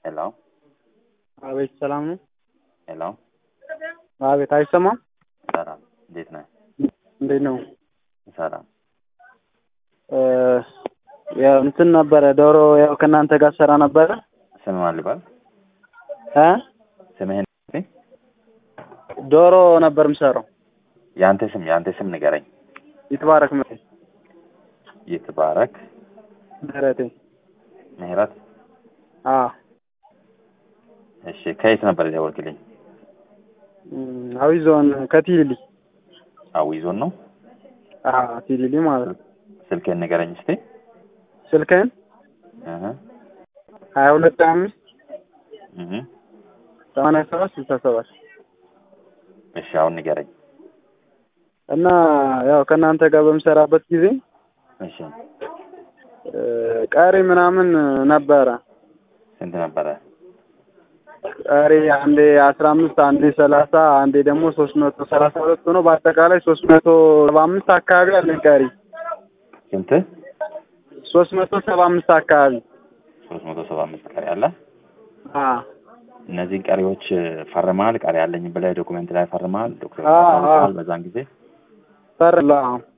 ሄሎ አቤት ሰላም ነው። ሄሎ አቤት አይሰማም። ሰላም፣ እንዴት ነህ? እንዴት ነው? ሰላም። እ ያው እንትን ነበረ ዶሮ ያው ከእናንተ ጋር ሰራ ነበረ ስም ማን ልባል? እ ስምህን ዶሮ ነበር የምሰራው። የአንተ ስም የአንተ ስም ንገረኝ። ይትባረክ ምህረት ይትባረክ ምህረቴ። ምህረት። አ እሺ፣ ከየት ነበር የደወልክልኝ? እም፣ አዊ ዞን ከቲሊሊ አዊ ዞን ነው። አ ቲሊሊ ማለት ነው። ስልክህን ንገረኝ እስቲ። ስልክህን እህ ሀያ ሁለት ሀያ አምስት እህ ሰማንያ ሰባት ስልሳ ሰባት እሺ፣ አሁን ንገረኝ። እና ያው ከእናንተ ጋር በምሰራበት ጊዜ እሺ፣ እ ቀሪ ምናምን ነበረ ስንት ነበረ? ቀሪ አንዴ አስራ አምስት አንዴ ሰላሳ አንዴ ደግሞ ሶስት መቶ ሰላሳ ሁለት ሆኖ በአጠቃላይ ሶስት መቶ ሰባ አምስት አካባቢ አለኝ ቀሪ ስንት? ሶስት መቶ ሰባ አምስት አካባቢ ሶስት መቶ ሰባ አምስት ቀሪ አለ። አ እነዚህን ቀሪዎች ፈርመሃል? ቀሪ አለኝ ብለህ ዶኩሜንት ላይ ፈርመሃል? ዶክተር አዎ፣ ፈርመሃል አዎ። በዛን ጊዜ ፈርላ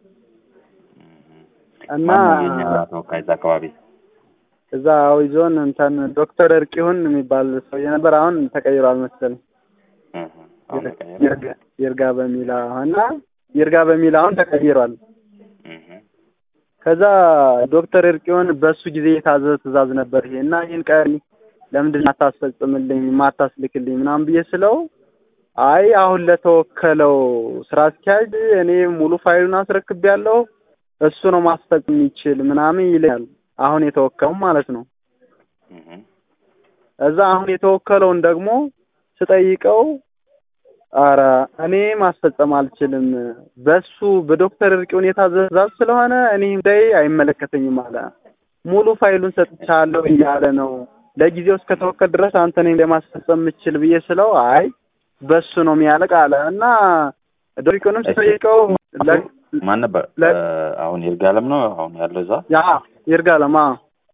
እና ማነው የኛ ተወካይ እዛ አካባቢ? እዛ አዊ ዞን እንትን ዶክተር እርቂሁን የሚባል ሰውዬ ነበር። አሁን ተቀይሯል መሰለኝ እህ አሁን ተቀየረ። ይርጋ ይርጋ በሚል አዎ። እና ይርጋ በሚል አሁን ተቀይሯል። እህ ከዛ ዶክተር እርቂሁን በሱ ጊዜ የታዘዘ ትእዛዝ ነበር ይሄ እና ይህን ቀሪ ለምንድን ነው አታስፈጽምልኝ ማታስልክልኝ ምናምን ብዬ ስለው አይ አሁን ለተወከለው ስራ አስኪያጅ እኔ ሙሉ ፋይሉን አስረክቤያለሁ እሱ ነው ማስፈጸም የሚችል ምናምን ይለኛል። አሁን የተወከለው ማለት ነው። እህ እዛ አሁን የተወከለውን ደግሞ ስጠይቀው አረ እኔ ማስፈጸም አልችልም፣ በሱ በዶክተር እርቂውን የታዘዘ ትእዛዝ ስለሆነ እኔ ጉዳይ አይመለከተኝም አለ። ሙሉ ፋይሉን ሰጥቻለሁ እያለ ነው። ለጊዜው እስከተወከል ድረስ አንተ ነኝ ለማስፈጸም የምችል ብዬ ስለው አይ በሱ ነው የሚያለቅ አለ እና ዶክተሩንም ስጠይቀው ለ- ማን ነበር? ለ- እ አሁን ይርጋለም ነው አሁን ያለው እዛ። ያ ይርጋለም አዎ።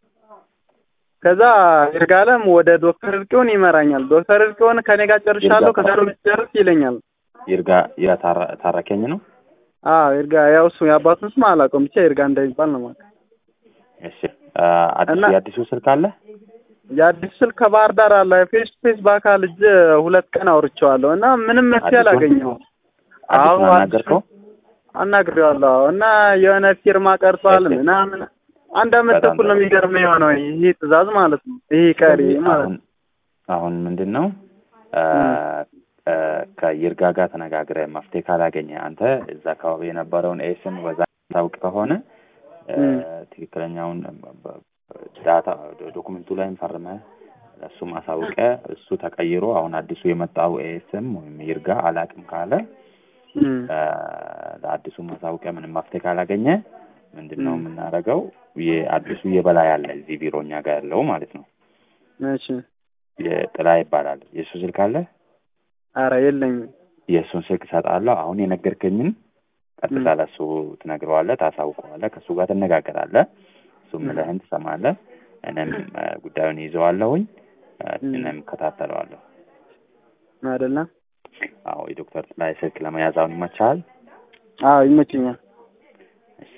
ከዛ ይርጋለም ወደ ዶክተር እርቂውን ይመራኛል። ዶክተር እርቂውን ከኔ ጋር ጨርሻለሁ ይርጋ- ከዛ ነው የምትጨርስ ይለኛል። ይርጋ ይርጋ ታራ- ታረከኝ ነው። አዎ ይርጋ ያው እሱ የአባቱን ስም አላውቀውም ብቻ ይርጋ እንደሚባል ነው ማለት እሺ እ አዲሱ እና- የአዲሱ ስልክ አለ? የአዲስ ስልክ ከባህር ዳር አለ ፌስ ቱ ፌስ በአካል እጅ ሁለት ቀን አውርቼዋለሁ እና ምንም መፍትሄ አዲሱን? አላገኘሁም። አዎ አዲሱን አናገርከው? አናግሬዋለሁ አዎ። እና የሆነ ፊርማ ቀርቷል እሺ። ምናምን አንድ አመት በጣም ተኩል ነው ጥሩ። የሚገርመው የሆነው ይህ ትእዛዝ ማለት ነው ይህ ቀሪ ማለት አሁን ነው። አሁን ምንድን ነው እ እ ከይርጋ ጋር ተነጋግረህ መፍትሄ ካላገኘ አንተ እዛ አካባቢ የነበረውን ኤስም በዛ ታውቅ ከሆነ እ እም። ትክክለኛውን በ- ዳታ ዶኩመንቱ ላይም ፈርመህ እሱም አሳውቀህ እሱ ተቀይሮ አሁን አዲሱ የመጣው ኤስም ወይም ይርጋ አላቅም ካለ እም። እ ለአዲሱ ማሳውቂያ ምንም መፍትሄ ካላገኘ ምንድን ነው እም። የምናደርገው? የአዲሱ የበላይ አለ እዚህ ቢሮ እኛ ጋር ያለው ማለት ነው። እሺ የጥላ ይባላል። የእሱ ስልክ አለ። ኧረ የለኝም። የእሱን ስልክ እሰጥሃለሁ። አሁን የነገርከኝን ቀጥታ እም። ለእሱ ትነግረዋለህ፣ ታሳውቀዋለህ። ከእሱ ጋር ትነጋገራለህ። እሱ እም። ምልህን ትሰማለህ። እኔም እ ጉዳዩን ይዘዋለሁኝ፣ እ እም። እኔም እከታተለዋለሁ። አይደለ? አዎ የዶክተር ጥላይ ስልክ ለመያዝ አሁን ይመችሃል? አዎ ይመችኛል። እሺ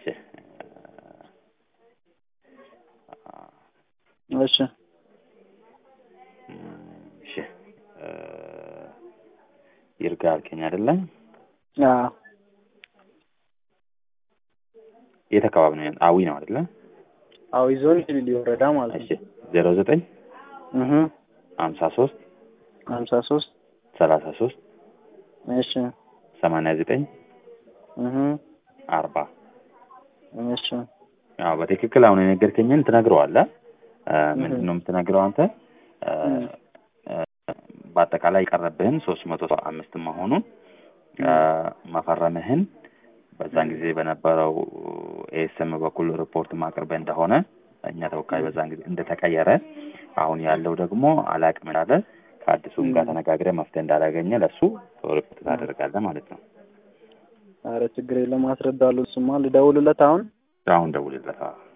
እሺ እሺ እ ይርጋ አልከኝ አይደለ? አዎ የት አካባቢ ነው? ያለው? አዊ ነው አይደለ? አዊ ዞን ቲሊሊ ወረዳ ማለት እሺ ነው። ዜሮ ዘጠኝ እህ ሀምሳ ሶስት ሀምሳ ሶስት ሰላሳ ሶስት እሺ ሰማንያ ዘጠኝ እህ አርባ እሺ አዎ በትክክል አሁን የነገርከኝን ትነግረዋለህ። እ ምንድን ነው የምትነግረው አንተ እ እም። እ በአጠቃላይ የቀረብህን ሶስት መቶ ሰባ አምስት መሆኑን እ መፈረምህን በዛን ጊዜ በነበረው ኤስኤም በኩል ሪፖርት ማቅረብህ እንደሆነ እኛ ተወካይ በዛን ጊዜ እንደተቀየረ አሁን ያለው ደግሞ አላቅም እንዳለ ከአዲሱም ጋር ተነጋግረህ መፍትሄ እንዳላገኘ ለእሱ ሪፖርት ታደርጋለህ ማለት ነው። ኧረ ችግር የለም አስረዳለሁ። እሱማ ልደውልለት አሁን አሁን ደውልለት። አዎ